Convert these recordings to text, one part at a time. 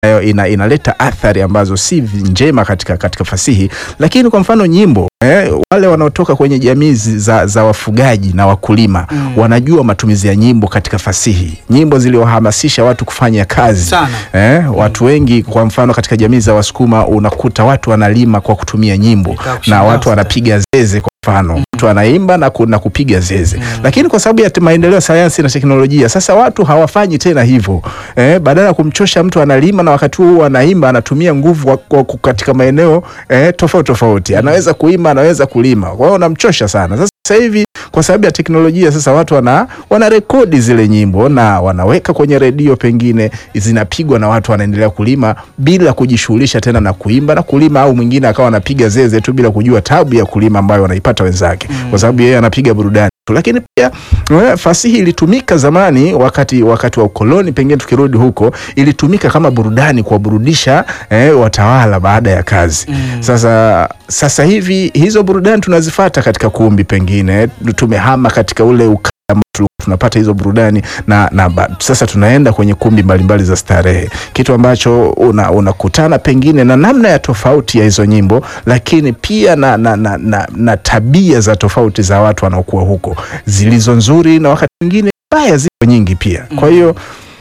ambayo ina, inaleta athari ambazo si njema katika, katika fasihi. Lakini kwa mfano nyimbo eh, wale wanaotoka kwenye jamii za, za wafugaji na wakulima Mm. wanajua matumizi ya nyimbo katika fasihi. Nyimbo ziliwahamasisha watu kufanya kazi Sana. eh, watu wengi kwa mfano katika jamii za Wasukuma unakuta watu wanalima kwa kutumia nyimbo Ikawa na kushangaza. watu wanapiga zeze kwa mfano mtu anaimba na, ku, na kupiga zeze lakini kwa sababu ya te- maendeleo ya sayansi na teknolojia sasa watu hawafanyi tena hivyo eh, badala ya kumchosha mtu analima na wakati huo anaimba anatumia nguvu wa- kwa- kwa- katika maeneo eh, tofauti tofauti anaweza kuimba anaweza kulima kwa hiyo unamchosha sana sasa sasa hivi kwa sababu ya teknolojia sasa watu wana, wana rekodi zile nyimbo na wanaweka kwenye redio pengine zinapigwa na watu wanaendelea kulima bila kujishughulisha tena na kuimba na kulima au mwingine akawa anapiga zeze tu bila kujua tabu ya kulima ambayo wanaipata wenzake kwa sababu yeye anapiga burudani tu. lakini pia eh, fasihi ilitumika zamani wakati wakati wa ukoloni pengine tukirudi huko ilitumika kama burudani kuwaburudisha eh, watawala baada ya kazi sasa sasa hivi hizo burudani tunazifata katika kumbi pengine tumehama katika ule ukanda ambao tulikuwa tunapata hizo burudani na, na ba, sasa tunaenda kwenye kumbi mbalimbali za starehe kitu ambacho una- unakutana pengine na namna ya tofauti ya hizo nyimbo lakini pia na, na, na, na, na tabia za tofauti za watu wanaokuwa huko zilizo nzuri na wakati mwingine mbaya ziko nyingi pia kwa hiyo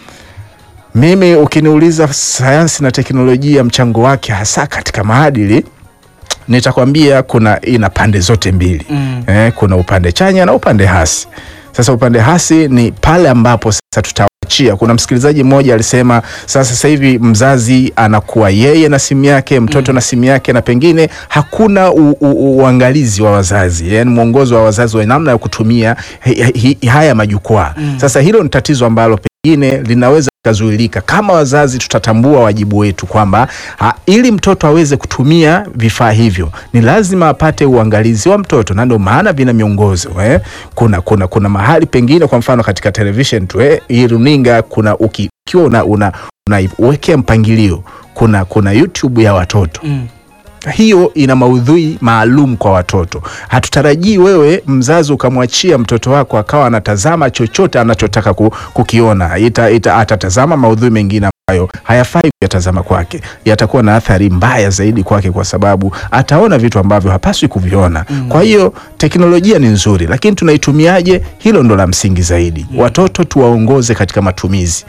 mimi ukiniuliza sayansi na teknolojia mchango wake hasa katika maadili nitakwambia kuna ina pande zote mbili Mm. eh, kuna upande chanya na upande hasi sasa upande hasi ni pale ambapo sasa tutawachia kuna msikilizaji mmoja alisema sasa sasa hivi mzazi anakuwa yeye na simu yake mtoto na simu yake na pengine hakuna u, u, uangalizi wa wazazi yani mwongozo wa wazazi wa namna ya kutumia hi, hi, haya majukwaa sasa hilo ni tatizo ambalo pengine linaweza likazuilika kama wazazi tutatambua wajibu wetu kwamba ha, ili mtoto aweze kutumia vifaa hivyo ni lazima apate uangalizi wa mtoto na ndio maana vina miongozo eh? kuna, kuna, kuna mahali pengine kwa mfano katika television tu eh? hii runinga kuna uki- ukiwa una, una, unaiwekea mpangilio kuna, kuna youtube ya watoto Mm. hiyo ina maudhui maalum kwa watoto. Hatutarajii wewe mzazi ukamwachia mtoto wako akawa anatazama chochote anachotaka ku, kukiona. Ita, ita, atatazama maudhui mengine ambayo hayafai kuyatazama kwake, yatakuwa na athari mbaya zaidi kwake, kwa sababu ataona vitu ambavyo hapaswi kuviona. Kwa hiyo teknolojia ni nzuri, lakini tunaitumiaje? Hilo ndo la msingi zaidi. Watoto tuwaongoze katika matumizi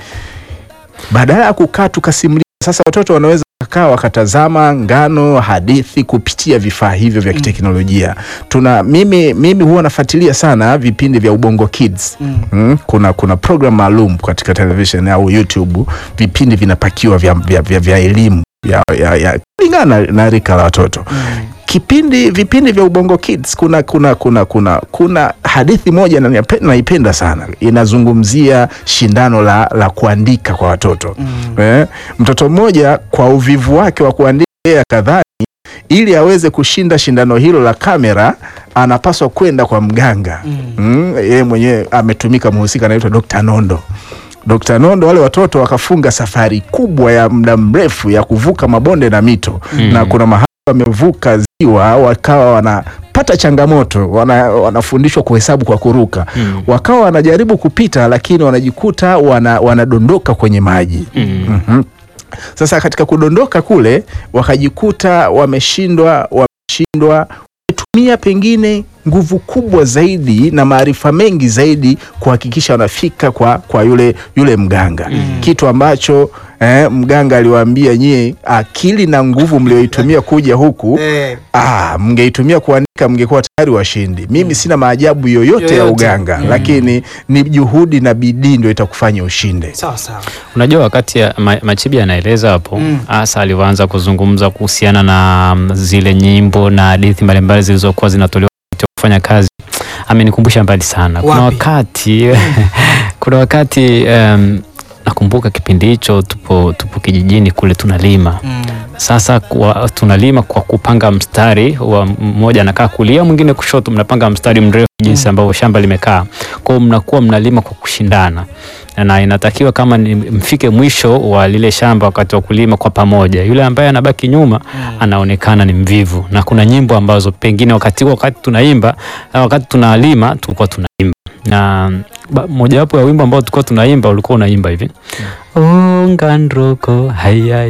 badala ya kukaa tukasimulia. Sasa watoto wanaweza kakaa wakatazama ngano, hadithi kupitia vifaa hivyo vya kiteknolojia. Tuna mimi, mimi huwa nafuatilia sana vipindi vya Ubongo Kids. Mm, kuna, kuna program maalum katika television au YouTube, vipindi vinapakiwa vya, vya, vya, vya elimu ya, ya, ya, kulingana na, na rika la watoto kipindi vipindi vya Ubongo Kids kuna kuna kuna kuna kuna hadithi moja na nipe- naipenda sana, inazungumzia shindano la, la kuandika kwa watoto eh, mtoto mmoja kwa uvivu wake wa kuandika yeye akadhani ili aweze kushinda shindano hilo la kamera anapaswa kwenda kwa mganga mm, yeye mwenyewe ametumika mhusika anaitwa Dr. Nondo Dr. Nondo, wale watoto wakafunga safari kubwa ya muda mrefu ya kuvuka mabonde na mito na kuna mahali wamevuka ziwa wakawa wanapata changamoto wana, wanafundishwa kuhesabu kwa kuruka Mm. wakawa wanajaribu kupita lakini wanajikuta wana, wanadondoka kwenye maji Mm. Mhm. Sasa katika kudondoka kule wakajikuta wameshindwa wameshindwa wametumia pengine nguvu kubwa zaidi na maarifa mengi zaidi kuhakikisha wanafika kwa, kwa yule, yule mganga kitu ambacho eh, mganga aliwaambia nyie akili na nguvu mlioitumia kuja huku Eh, Ah, mngeitumia kuandika mngekuwa tayari washindi. Mimi sina maajabu yoyote, ya Yoyote. uganga lakini ni juhudi na bidii ndio itakufanya ushinde. sawa sawa. Unajua, wakati ya, ma, Machibi anaeleza hapo Mm. hasa alivyoanza kuzungumza kuhusiana na mm, zile nyimbo na hadithi mbalimbali zilizokuwa zinatolewa wakati wa kufanya kazi, amenikumbusha mbali sana. Kuna Wapi? wakati kuna wakati um, nakumbuka kipindi hicho tupo, tupo kijijini kule tunalima Mm. sasa kwa, tunalima kwa kupanga mstari wa mmoja anakaa kulia mwingine kushoto, mnapanga mstari mrefu jinsi ambavyo shamba limekaa. Kwa hiyo mnakuwa mnalima kwa kushindana, na inatakiwa kama ni mfike mwisho wa lile shamba wakati wa kulima kwa pamoja. Yule ambaye anabaki nyuma anaonekana ni mvivu, na kuna nyimbo ambazo pengine wakati wakati tunaimba wakati tunalima tulikuwa tunaimba na ba- mojawapo ya wimbo ambao tulikuwa tunaimba ulikuwa unaimba hivi ongandroko haya